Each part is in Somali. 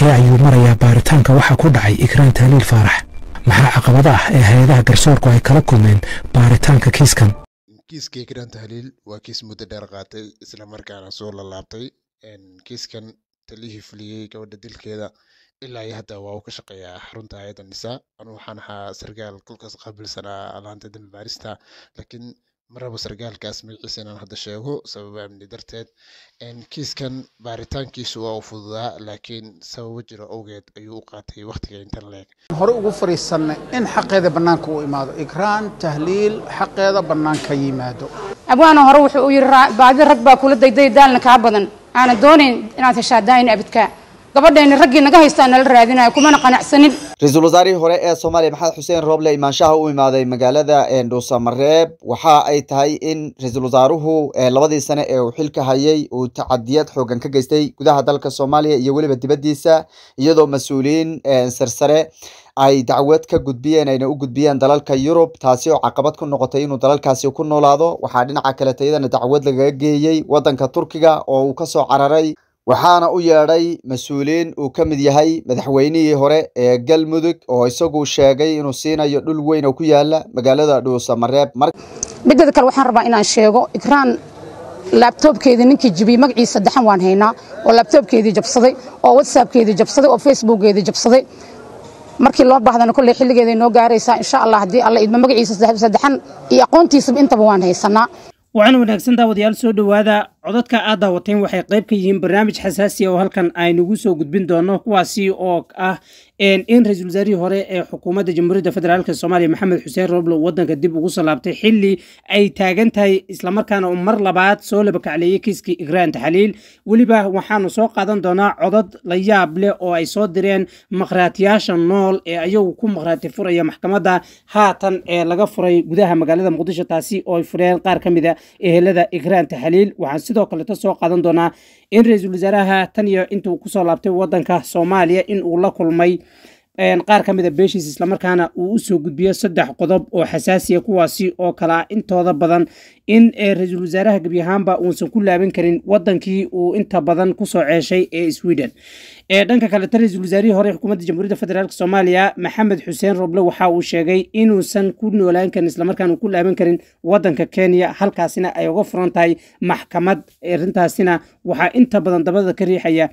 halkee ayuu marayaa baaritaanka waxaa ku dhacay ikraan tahliil faarax maxaa caqabada ah ee hay-adaha garsoorku ay kala kulmeen baaritaanka kiiskan kiiska ikraan tahliil waa kiis muddo dheer qaatay isla markaana soo lalaabtay kiiskan talihii fuliyey gabadha dilkeeda ilaa iyo hadda waa uu ka shaqeeyaa xarunta hay-adda nisaa anu waxaan ahaa sarkaal kolkaas qaabilsanaa alaanta dambi baarista laakiin maraba sarkaalkaas magaciisa inaan hadda sheego sababa amni darteed kiiskan baaritaankiisu waa uu fududaa laakiin sababo jiro awgeed ayuu u qaatay wakhtiga intan leeg hore ugu fariisanay in xaqeeda bannaanka u imaado ikraan tahliil xaqeeda bannaanka yimaado abwaana hore wuxuu u yidhi baadi rag baa kula dayday daalna kaa badan aanan doonayn inaad heshaa daayin abidkaa gabadheeni raggii naga haystaa nala raadinayo kumana qanacsanin ra-iisul wasaarihii hore ee soomaaliya maxamed xuseen rooble imaanshaha u imaaday magaalada dhuusamareeb waxa ay tahay in ra-iisul wasaaruhu labadii sane ee uu xilka hayay uu tacadiyad xoogan ka geystay gudaha dalka soomaaliya iyo weliba dibaddiisa iyadoo mas-uuliyiin sarsare ay dacwad ka gudbiyeen ayna u gudbiyeen dalalka yurub taasi oo caqabad ku noqotay inuu dalalkaasi ku noolaado waxaa dhinaca kaleta iyadana dacwad lagaga geeyey wadanka turkiga oo uu kasoo cararay waxaana u yeedhay mas-uuliyiin uu ka mid yahay madaxweynihii hore ee galmudug oo isagu sheegay inuu siinayo dhul weyn oo ku yaala magaalada dhuusamareeb mideeda kale waxaan rabaa inaan sheego ikraan laabtoobkeedii ninkii jibiyey magaciisa saddexan waan haynaa oo laabtoobkeedii jabsaday oo whatsappkeedii jabsaday oo facebookgeedii jabsaday markii loo baahdana kolley xilligeeday noo gaaraysaa insha allah haddii alla idma magaciisa saddexan iyo aqoontiisaba intaba waan haysanaa waxaana wanaagsan daawadayaal soo dhowaada codadka aad daawateen waxay qayb ka yihiin barnaamij xasaasi oo halkan aynugu soo gudbin doono kuwaasi oo ah in ra-iisul wasaarihii hore ee xukuumadda jamhuuriyadda federaalk soomaaliya maxamed xuseen roble wadanka dib ugu soo laabtay xili ay taagan tahay islamarkaana uu mar labaad soo labakacleeyey kiiskii igraan taxliil weliba waxaanu soo qaadan doonaa codad la yaab leh oo ay soo direen makhraatiyaasha nool ee ayagu ku makhraati furaya maxkamadda haatan ee laga furay gudaha magaalada muqdisho taasi oo ay fureen qaar ka mid a ehelada igraan taxliil waxaan sidoo kaleto soo qaadan doonaa in ra-iisul wasaaraha tan iyo intuu kusoo laabtay wadanka soomaaliya in uu la kulmay qaar ka mid a beeshiis islamarkaana uu usoo gudbiyo saddex qodob oo xasaasiya kuwaasi oo kalea intooda badan in ra-iisul wasaaraha gebi ahaanba uusan ku laaban karin wadankii uu inta badan kusoo ceeshay ee sweden dhanka kaleta ra-iisul wasaarihii hore xukuumadda jamhuuriyadda federaalk soomaaliya maxamed xuseen roble waxa uu sheegay inuusan ku noolaan karin islamarkaana ku laaban karin wadanka kenya halkaasina ay uga furan tahay maxkamad arintaasina waxaa inta badan dabada ka riixaya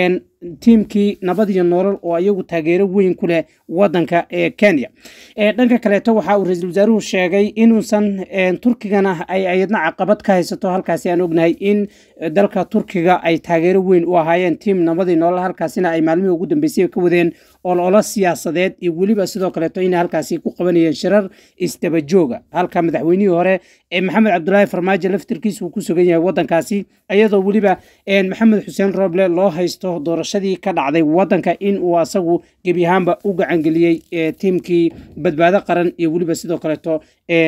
tiimkii nabad iyo nolol oo ayagu taageero weyn ku leh wadanka ee kenya dhanka kaleeto waxa uu ra-iisul wasaaruhu sheegay inuusan turkigana ay ayadna caqabad ka haysato halkaasi aan ognahay in dalka turkiga ay taageero weyn u ahaayeen tiim nabadii nolol halkaasina ay maalmihii ugu dambeysay ka wadeen ololo siyaasadeed iyo weliba sidoo kaleeto inay halkaasi ku qabanayeen shirar isdabajooga halka madaxweynihii hore ee maxamed cabdulaahi farmaajo laftirkiisa uu ku sugan yahay wadankaasi iyadoo weliba maxamed xuseen roble loo haysto doorashadii ka dhacday wadanka in uu asagu gebi ahaanba u gacangeliyey tiimkii badbaado qaran iyo weliba sidoo kaleeto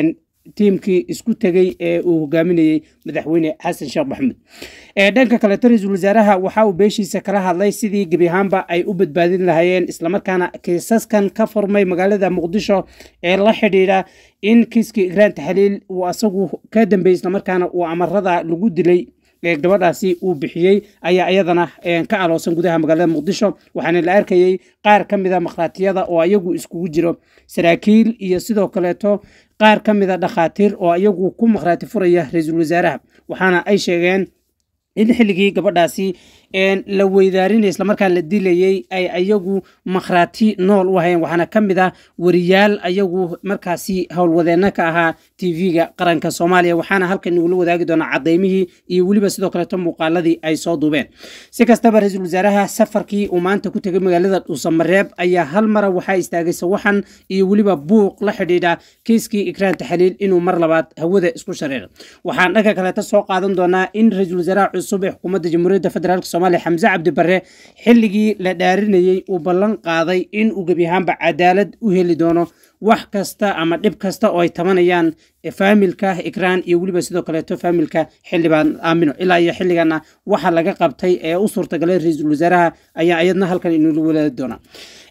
tiimkii isku tegey ee uu hogaaminayey madaxweyne xasan sheekh maxamuud dhanka kaleeto ra-iisul wasaaraha waxa uu beeshiisa kala hadlay sidii gebi ahaanba ay u badbaadin lahaayeen islamarkaana kiisaskan ka furmay magaalada muqdisho ee la xidhiidha in kiiskii igraan taxliil uu asagu ka dambeeyey islamarkaana uu amarada lagu dilay gabadhaasi uu bixiyey ayaa iyadana ka aloosan gudaha magaalada muqdisho waxaana la arkayey qaar ka mida makhraatiyada oo ayagu iskugu jiro saraakiil iyo sidoo kaleeto qaar ka mida dhakhaatiir oo ayagu ku makhraati furaya ra-iisul wasaaraha waxaana ay sheegeen in xilligii gabadhaasi la weydaarinay islamarkaan la dilayey ay ayagu makhraati nool u ahayeen waxaana ka mid ah wariyaal ayagu markaasi howlwadeenno ka ahaa tv-ga qaranka soomaaliya waxaana halkan nagula wadaagi doonaa cadaymihii iyo weliba sidoo kaleeto muuqaaladii ay soo duubeen si kastaba ra-iisul wasaaraha safarkii uu maanta ku tegay magaalada dhuusamareeb ayaa hal mara waxaa istaagay sawaxan iyo weliba buuq la xidhiidha kiiskii ikraan taxliil inuu mar labaad hawada isku shareero waxaan dhanka kaleeto soo qaadan doonaa in ra-iisul wasaaraha cusub ee xukuumadda jamhuuriyadda federaalk soomaaliya xamse cabdi barre xilligii la dhaarinayey uu ballan qaaday in uu gebi ahaanba cadaalad u heli doono wax kasta ama dhib kasta oo ay tabanayaan faamilka ikraan iyo weliba sidoo kaleeto faamilka xildhibaan aamino ilaa iyo xilligana waxa laga qabtay ee u suurtagalay ra-iisul wasaaraha ayaa iyadna halkan inula wadaadi doonaa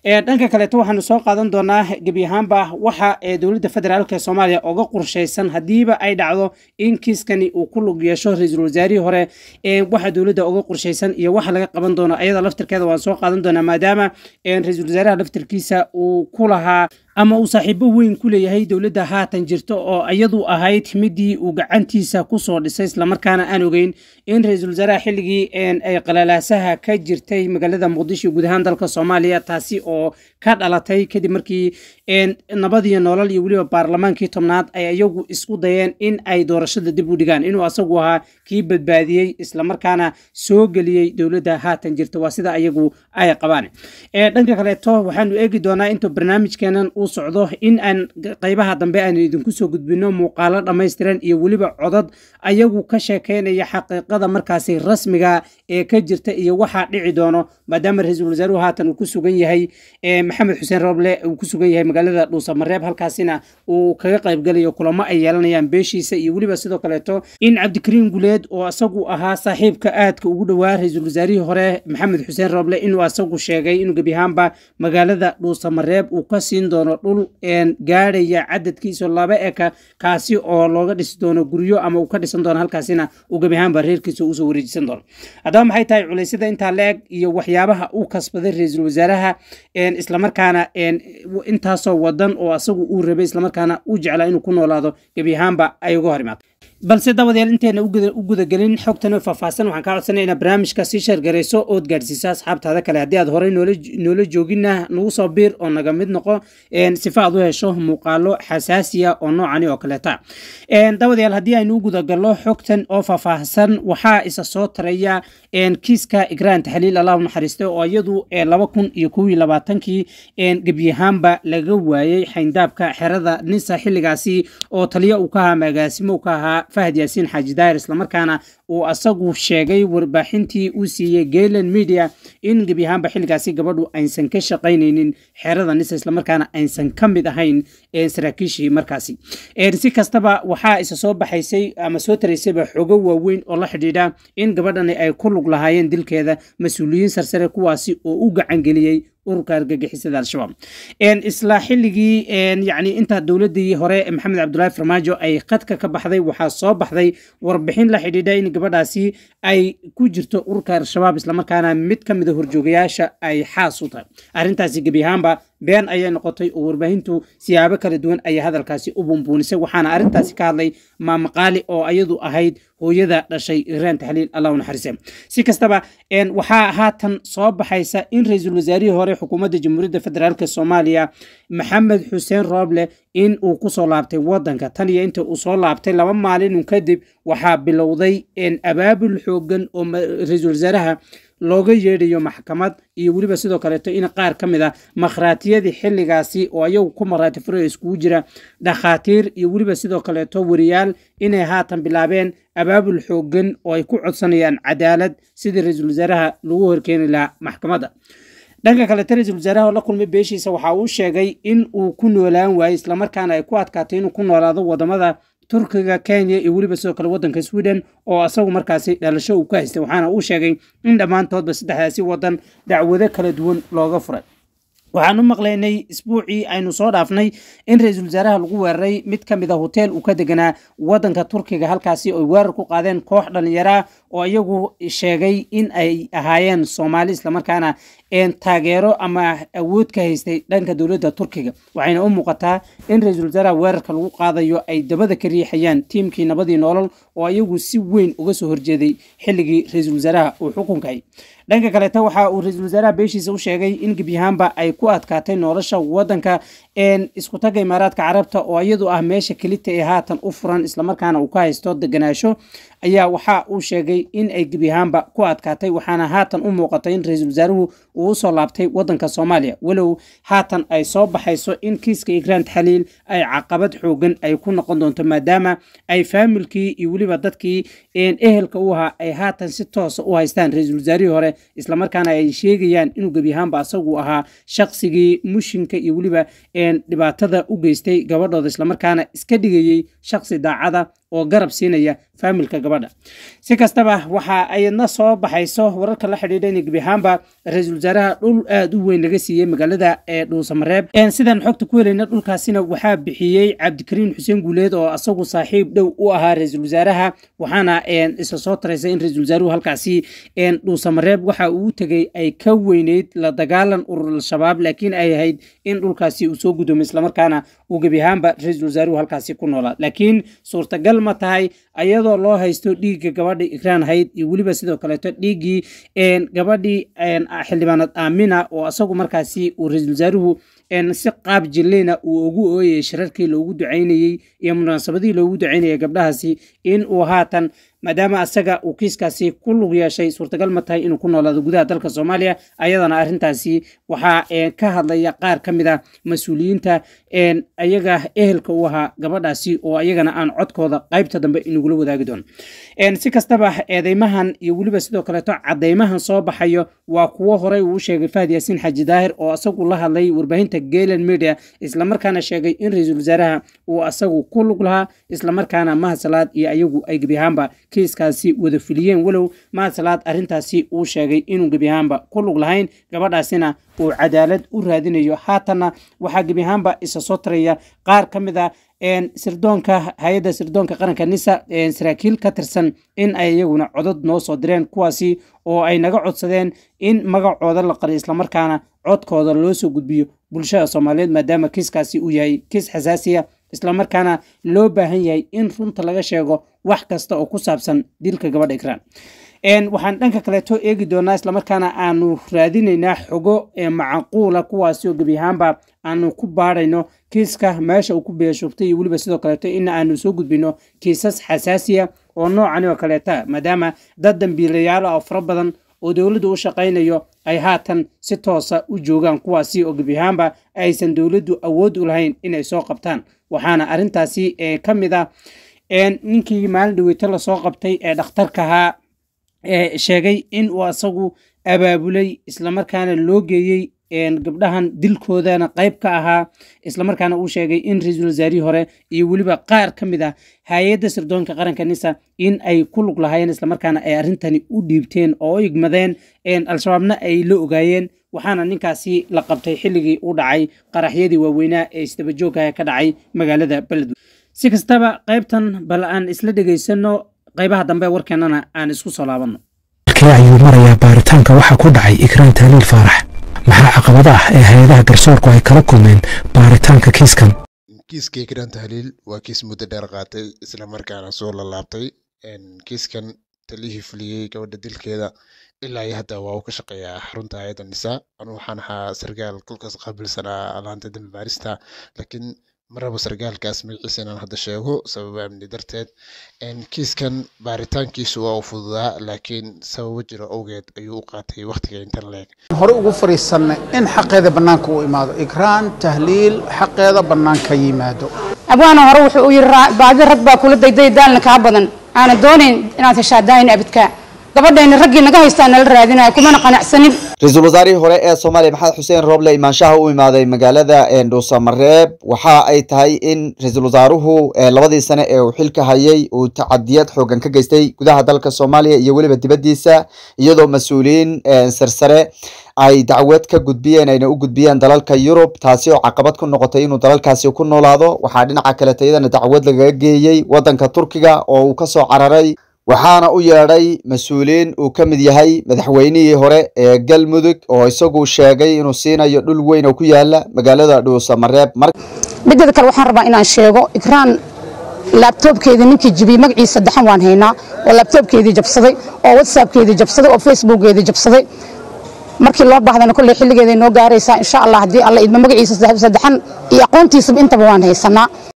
dhanka kaleeto waxaanu soo qaadan doonaa gebi ahaanba waxa dowladda federaalk soomaaliya oga qorshaysan hadiiba ay dhacdo in kiiskani uu ku lug yeesho ra-iisul wasaarihii hore waxa dowladda oga qorshaysan iyo waxa laga qaban doono ayada laftirkeeda waan soo qaadan doonaa maadaama ra-iisul wasaaraha laftirkiisa uu ku lahaa ama uu saaxiibo weyn ku leeyahay dowladda haatan jirto oo iyadu ahayd midii uu gacantiisa kusoo dhisay islamarkaana aan ogeyn in ra-iisul wasaaraha xilligii ay qalalaasaha ka jirtay magaalada muqdisho guud ahaan dalka soomaaliya taasi oo ka dhalatay kadib markii nabadiyo nolol iyo weliba baarlamaankii tobnaad ay iyagu isku dayeen in ay doorashada dib u dhigaan inuu asagu ahaa kii badbaadiyey islamarkaana soo geliyey dowladda haatan jirta waa sida iyagu ay qabaan dhanka kaleeto waxaanu eegi doonaa intuu barnaamijkeenan uu socdo in aan qaybaha dambe aan idinku soo gudbino muuqaalo dhammaystiran iyo weliba codad ayagu ka sheekeynaya xaqiiqada markaasi rasmiga ee ka jirta iyo waxaa dhici doono maadaama ra-iisul wasaaruhu haatan uu ku sugan yahay maxamed xuseen roble uu ku sugan yahay magaalada dhuusamareeb halkaasina uu kaga qaybgalayo kulamo ay yeelanayaan beeshiisa iyo weliba sidoo kaleeto in cabdikariim guleed oo asagu ahaa saaxiibka aadka ugu dhowaa ra-iisul wasaarihii hore maxamed xuseen roble inuu asagu sheegay inuu gebi ahaanba magaalada dhuusamareeb uu ka siin doono dhul gaadhaya cadadkiisa laba eka kaasi oo looga dhisi doono guryo ama uu ka dhisan doono halkaasina uu gebi ahaanba reerkiisa usoo wareejisan doono haddaba maxay tahay culeysyada intaa la-eg iyo waxyaabaha uu kasbaday ra-iisul wasaaraha islamarkaana intaasoo wadan oo asagu uu rabay islamarkaana uu jeclaa inuu ku noolaado gebi ahaanba ay uga hor imaado balse dabadeed inteena u gudagelin xogtan oo faahfaahsan waxaan kaa codsanaya inaad barnaamijka sii sheergarayso ood gaadhsiiso asxaabtaada kale haddii aad horey noola joogina nagu soo biir oo naga mid noqo sifa aad u hesho muuqaalo xasaasiya oo noocani oo kaleeta dabadayaal haddii aynu u gudagalno xogtan oo faahfaahsan waxaa isa soo taraya kiiska igraan taxliil allah u naxariistay oo iyadu laba kun iyo kow iyo labaatankii gebyahaanba laga waayey xayndaabka xerada nisa xilligaasi oo taliya uu ka ahaa magaasimo uu ka ahaa fahad yaasiin xaaji daahir islamarkaana uu asagu sheegay warbaaxintii uu siiyey gaylan media in gebi ahaanba xilligaasi gabadhu aysan ka shaqaynaynin xerada nisa islamarkaana aysan ka mid ahayn saraakiishii markaasi si kastaba waxaa isa soo baxaysay ama soo taraysayba xogo waaweyn oo la xidhiidha in gabadhani ay ku lug lahaayeen dilkeeda mas-uuliyiin sarsare kuwaasi oo u gacangeliyey ururka argagixisada al-shabaab isla xilligii yani inta dowladii hore maxamed cabdulaahi farmaajo ay khadka ka baxday waxaa soo baxday warbixin la xidhiidha in gabadhaasi ay ku jirto ururka al-shabaab islamarkaana mid ka mida horjoogayaasha ay xaas u tahay arrintaasi gebi ahaanba been ayay noqotay oo warbaahintu siyaabo kala duwan ayay hadalkaasi u bumbuunisay waxaana arrintaasi ka hadlay maamaqaali oo ayadu ahayd hooyada dhashay iraan taxliil allah u naxariise si kastaba waxaa haatan soo baxaysa in ra-iisul wasaarihii hore xukuumadda jamhuuriyadda federaalk soomaaliya maxamed xuseen rooble in uu kusoo laabtay wadanka tan iyo inta uu soo laabtay laba maalin kadib waxaa bilowday abaabul xoogan oo ra-iisul wasaaraha looga yeedhayo maxkamad iyo weliba sidoo kaleeto in qaar ka mid a makhraatiyadii xilligaasi oo ayagu ku maraati furaya iskugu jira dhakhaatiir iyo weliba sidoo kaleeto wariyaal inay haatan bilaabeen abaabul xoogan oo ay ku codsanayaan cadaalad sidii ra-iisul wasaaraha lagu horkeeni lahaa maxkamadda dhanka kaleeto ra-iisul wasaaraha oo la kulmay beeshiisa waxa uu sheegay in uu ku noolaan waayey islamarkaana ay ku adkaatay inuu ku noolaado wadamada turkiga kenya iyo weliba sidoo kale wadanka sweden oo asagu markaasi dhalasho uu ka haystay waxaana uu sheegay in dhammaantoodba saddexdaasi wadan dacwado kala duwan looga furay waxaan u maqlaynay isbuucii aynu soo dhaafnay in ra-iisul wasaaraha lagu weeraray mid ka mid a hoteel uu ka deganaa wadanka turkiga halkaasi oy weerar ku qaadeen koox dhallinyaraa oo iyagu sheegay in ay ahaayeen soomaali islamarkaana taageero ama awood ka haystay dhanka dowladda turkiga waxayna u muuqataa in ra-iisul wasaaraha weerarka lagu qaadayo ay dabada ka riixayaan tiimkii nabadii nolol oo iyagu si weyn uga soo horjeeday xilligii ra-iisul wasaaraha uu xukunkay dhanka kaleeta waxa uu ra-iisul wasaaraha beeshiisa u sheegay in gebyahaanba ay ku adkaatay nolosha wadanka isku tagga imaaraadka carabta oo iyadu ah meesha kelita ee haatan u furan islamarkaana uu ka haysto deganaasho ayaa waxa uu sheegay in ay gebyahaanba ku adkaatay waxaana haatan u muuqatay in ra-iisul wasaaruhu uu usoo laabtay wadanka soomaaliya walow haatan ay soo baxayso in kiiska igraan taxliil ay caqabad xoogan ay ku noqon doonto maadaama ay faamilkii iyo weliba dadkii ehelka u ahaa ay haatan si toosa u haystaan ra-iisul wasaarihii hore islamarkaana ay sheegayaan inuu gebyahaanba asagu ahaa shaqsigii mushinka iyo weliba dhibaatada u geystay gabadhooda islamarkaana iska dhigayey shaqsi daacada oo garab siinaya faamilka gabadha si kastaba waxa ayadna soo baxayso wararka la xidhiidha in gebi ahaanba ra-iisul wasaaraha dhul aada u weyn laga siiyey magaalada ee dhuusamareeb sidaan xogta ku helayna dhulkaasina waxaa bixiyey cabdikariin xuseen guuleed oo asagu saaxiib dhow u ahaa ra-iisul wasaaraha waxaana isa soo taraysa in ra-iisul wasaaruhu halkaasi dhuusamareeb waxa uu tegey ay ka weyneyd la dagaalan urur al-shabaab laakiin ay ahayd in dhulkaasi uu soo gudoomo islamarkaana uu gebi ahaanba ra-iisul wasaaruhu halkaasi ku noolaa laakiin suurtagal ma tahay ayadoo loo haysto dhiigga gabadha ikraan hayd iyo weliba sidoo kaleeto dhiiggii gabadhii xildhibaanad aamina oo asagu markaasi uu ra-iisul wasaaruhu si qaab jileyna uu ugu ooyay shirarkii loogu ducaynayey iyo munaasabadihii loogu ducaynayay gabdhahaasi in uu haatan maadaama asaga uu kiiskaasi ku lug yeeshay suurtagal ma tahay inuu ku noolaado gudaha dalka soomaaliya ayadana arrintaasi waxaa ka hadlaya qaar ka mid a mas-uuliyiinta ayaga ehelka u ahaa gabadhaasi oo ayagana aan codkooda qaybta dambe inagula wadaagi doono si kastaba eedeymahan iyo weliba sidoo kaleeto cadeymahan soo baxayo waa kuwo horey uu sheegay fahad yaasiin xaaji daahir oo asagu la hadlay warbaahinta galen media islamarkaana sheegay in ra-iisul wasaaraha uu asagu ku lug lahaa islamarkaana mahasalaad iyo ayagu ay gebi ahaanba kiiskaasi wada fuliyeen walow mahasalaad arrintaasi uu sheegay inuu gebi ahaanba ku lug lahayn gabadhaasina uu cadaalad u raadinayo haatanna waxaa gebi ahaanba isa soo taraya qaar ka mid a sirdoonka hay-adda sirdoonka qaranka nisa saraakiil ka tirsan in ay iyaguna codod noo soo direen kuwaasi oo ay naga codsadeen in magacooda la qariyo islamarkaana codkooda loo soo gudbiyo bulshada soomaaliyeed maadaama kiiskaasi uu yahay kiis xasaasiya islamarkaana loo baahan yahay in runta laga sheego wax kasta oo ku saabsan dilka gabadha ikraan waxaan dhanka kaleeto eegi doonaa islamarkaana aanu raadinaynaa xogo macquula kuwaasi oo gebi ahaanba aanu ku baadhayno kiiska meesha uu ku beeshoogtay iyo weliba sidoo kaleeto in aanu soo gudbino kiisas xasaasiya oo noocani oo kaleeta maadaama dad dambiilayaal oo fara badan oo dowladdu u shaqaynayo ay haatan si toosa u joogaan kuwaasi oo gebi ahaanba aysan dowladdu awood u lahayn inay soo qabtaan waxaana arrintaasi ka mid ah ninkii maalin dhaweyto lasoo qabtay ee dhakhtarkahaa sheegay in uu asagu abaabulay islamarkaana loo geeyey gabdhahan dilkoodana qayb ka ahaa islamarkaana uu sheegay in ra-iisul wasaarihii hore iyo weliba qaar ka mid ah hay-adda sirdoonka qaranka nisa in ay ku lug lahaayeen islamarkaana ay arrintani u dhiibteen oo u igmadeen al-shabaabna ay la ogaayeen waxaana ninkaasi la qabtay xilligii u dhacay qaraxyadii waaweynaa ee isdabajoogaha ka dhacay magaalada beledwe si kastaba qaybtan bal aan isla dhegaysano qaybaha dambe warkeenana aan isku soo laabanno markii ayuu marayaa baaritaanka waxaa ku dhacay ikraan tahliil faarax maxaa caqabada ah ee hay-adaha garsoorku ay kala kulmeen baaritaanka kiiskan kiiska ikraan tahliil waa kiis muddo dheer qaatay islamarkaana soo lalaabtay kiiskan talihii fuliyey gabadha dilkeeda ilaa iyo hadda waa uu ka shaqeeyaa xarunta hay-adda nisaa anu waxaan ahaa sarkaal kolkaas qaabilsanaa alaanta dambi baarista laakiin maraba sarkaalkaas magaciisa inaan hadda sheego sababa amni darteed kiiskan baaritaankiisu waa u fududaa laakiin sababo jiro awgeed ayuu u qaatay wakhtiga intan leeg hore ugu fadhiisannay in xaqeeda bannaanka u imaado ikraan tahliil xaqeeda bannaanka yimaado abwaana hore wuxuu u yidhi baadi rag baa kula dayday daalna kaa badan aanan doonayn inaad heshaa daayin abidkaa gabadhayna raggii naga haystaa nala raadinaya kumana qanacsanin ra-iisul wasaarihii hore ee soomaaliya maxamed xuseen rooble imaanshaha u imaaday magaalada dhuusamareeb waxa ay tahay in ra-iisul wasaaruhu labadii sane ee uu xilka hayay uu tacadiyad xoogan ka geystay gudaha dalka soomaaliya iyo weliba dibadiisa iyadoo mas-uuliyiin sarsare ay dacwad ka gudbiyeen ayna u gudbiyeen dalalka yurub taasi oo caqabad ku noqotay inuu dalalkaasi ku noolaado waxaa dhinaca kaleeta iyadana dacwad lagaga geeyey wadanka turkiga oo uu kasoo cararay waxaana u yeedhay mas-uuliyiin uu ka mid yahay madaxweynihii hore ee galmudug oo isagu sheegay inuu siinayo dhul weyn oo ku yaala magaalada dhuusamareeb mideeda kale waxaan rabaa inaan sheego ikraan laabtoobkeedii ninkii jibiyey magaciisa saddexan waan haynaa oo laabtoobkeedii jabsaday oo whatsappkeedii jabsaday oo facebookgeedii jabsaday markii loo baahdana kolley xilligeeday noo gaaraysaa insha allah haddii alla idma magaciisa saddexan iyo aqoontiisaba intaba waan haysanaa